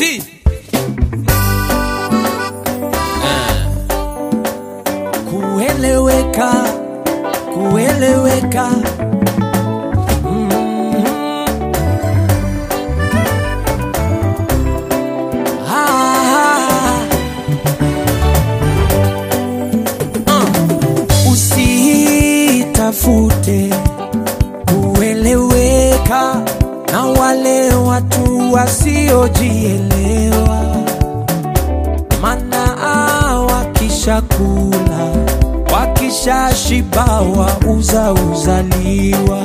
Ti. kueleweka kueleweka Mhm. Ah. Ah. usitafute kueleweka na wale watu wasiojielewa mana wakishakula wakishashibawa uza uzaliwa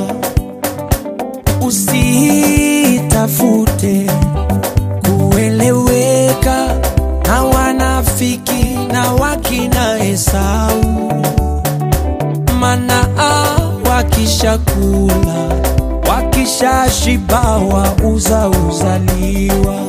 usitafute kueleweka na wanafiki na wakina Esau mana wakishakula wakishashibawa uza uzaliwa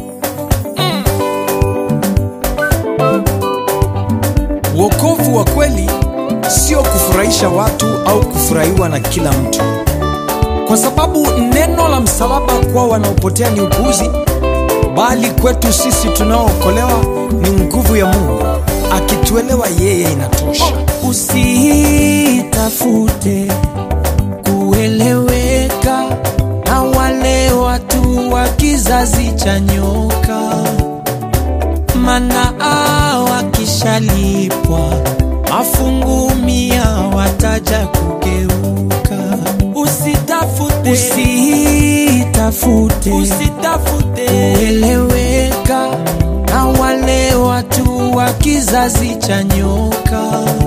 Wokovu wa kweli sio kufurahisha watu au kufurahiwa na kila mtu, kwa sababu neno la msalaba kwa wanaopotea ni upuzi, bali kwetu sisi tunaookolewa ni nguvu ya Mungu. Akituelewa yeye inatosha. usitafute kueleweka na wale watu wa kizazi cha nyoka, mana wakishalipwa mafungu mia wataja kugeuka. Usitafute, usitafute, usitafute kueleweka na wale watu wa kizazi cha nyoka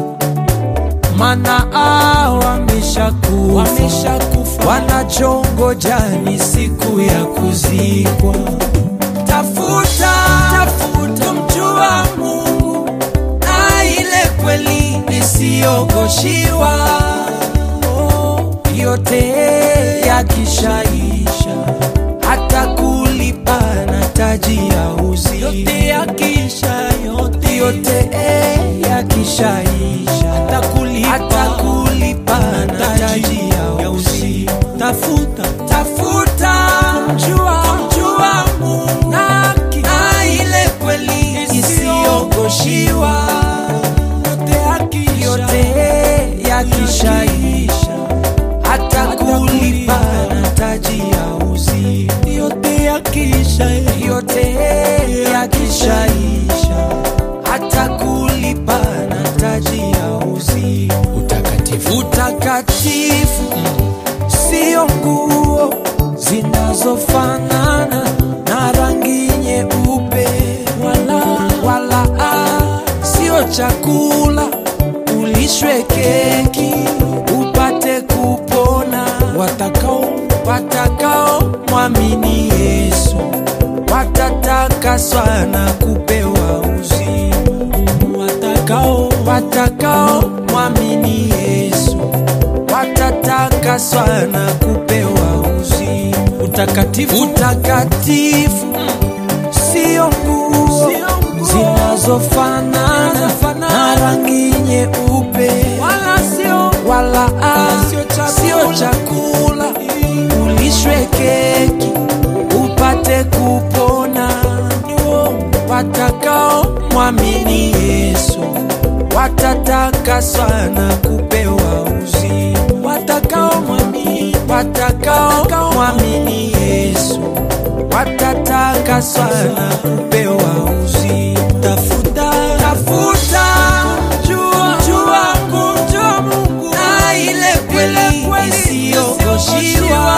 mana wameshakufa wameshakufa, wanachongoja ni siku ya kuzikwa. Tafuta, tafuta mjua Mungu na ile kweli isiyogoshiwa, Oh, yote yakishaisha hata kulipa na taji ya uzi yote yakisha yote, yote yakishaisha hata kulipa, hata kulipa na taji ya uzi tafuta tafuta mjua mjua Mungu na, na ile kweli isiyogoshiwa yote yakishaisha hata kulipa na taji ya uzi yote yakisha yote yakishaisha hata kulipa na taji ya uzi utakatifu utakatifu sio nguo zinazofanana na rangi nyeupe wala, wala ah, sio chakula ulishwe keki upate kupona watakao watakao mwamini Yesu watatakaswa na kupewa uzima watakao watakao mwamini Yesu watatakaswa na kupewa uzima utakatifu utakatifu sio nguo zinazofanana na rangi nyeupe wala sio wala ah, sio chakula ulishwe keki upate kupona watakao mwamini Yesu watatakaswa na kupewa uzima watakao mwamini watakao mwamini Yesu watatakaswa na kupewa uzima tafuta tafuta jua jua kumjua Mungu na ile kweli isiyogoshiwa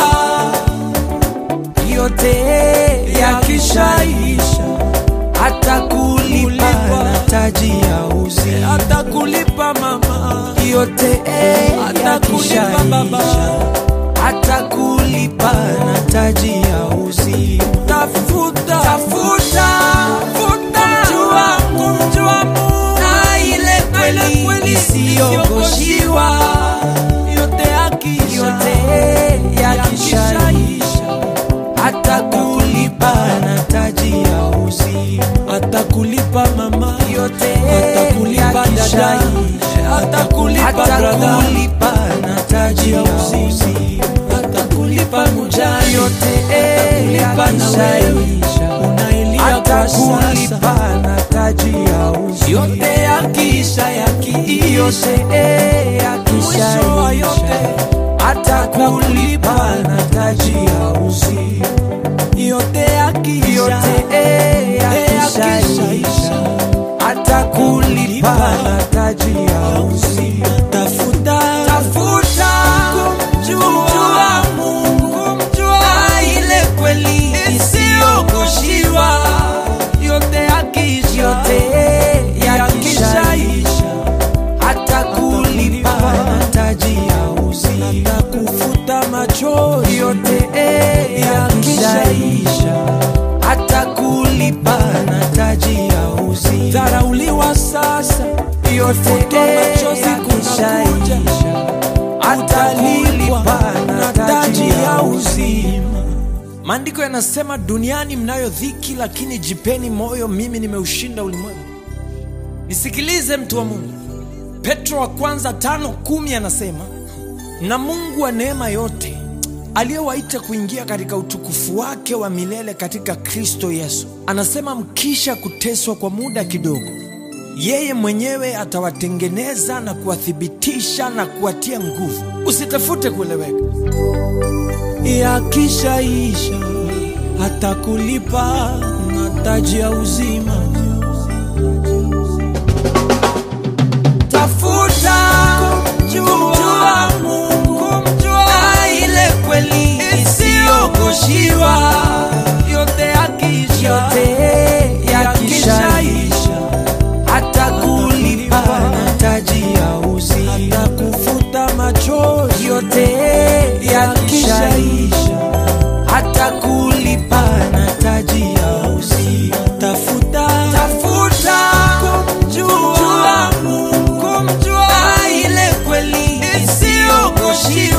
yote yakishaisha hata kulipa na taji ya uzi hata kulipa mama yote yakishaisha hata kulipa na taji ya uzi tafuta tafuta tafuta jua kumjua Mungu na ile kweli isiyogoshiwa yote yakisha yote yakishaisha hata kulipa na taji ya uzi hata kulipa mama yote hata kulipa dada hata kulipa hata kulipa na taji ya uzi hata kulipa mujani yote hata kulipa na wewe hata kulipa na taji ya uzi yote yakisha yakiisha mwisho wa yote hata kulipa na taji ya uzi yote yakisha yakisha hata kulipa na taji ya uzi tafuta tafuta kumjua Mungu kumjua ile kweli isiyogoshiwa yote yakisha yote yakishaisha hata kulipa na taji ya uzi hata kufuta machozi yote yakishaisha hata kulipa na taji ya uzi dharauliwa sasa yote machozi kunakuja hata kulipa na taji ya uzima maandiko yanasema duniani mnayo dhiki lakini jipeni moyo mimi nimeushinda ulimwengu nisikilize mtu wa mungu petro wa kwanza tano kumi anasema na mungu wa neema yote aliyewaita kuingia katika utukufu wake wa milele katika kristo yesu anasema mkisha kuteswa kwa muda kidogo yeye mwenyewe atawatengeneza na kuwathibitisha na kuwatia nguvu usitafute kueleweka yakishaisha hata kulipa na taji ya uzima tafuta kumjua Mungu kumjua ile kweli isiyogoshiwa yote yakisha yote yakishaisha hata kulipa na taji ya uzi hata kufuta machozi yote yakishaisha hata kulipa na taji ya uzi tafuta tafuta kumjua Mungu kumjua ile kweli isiyogoshiwa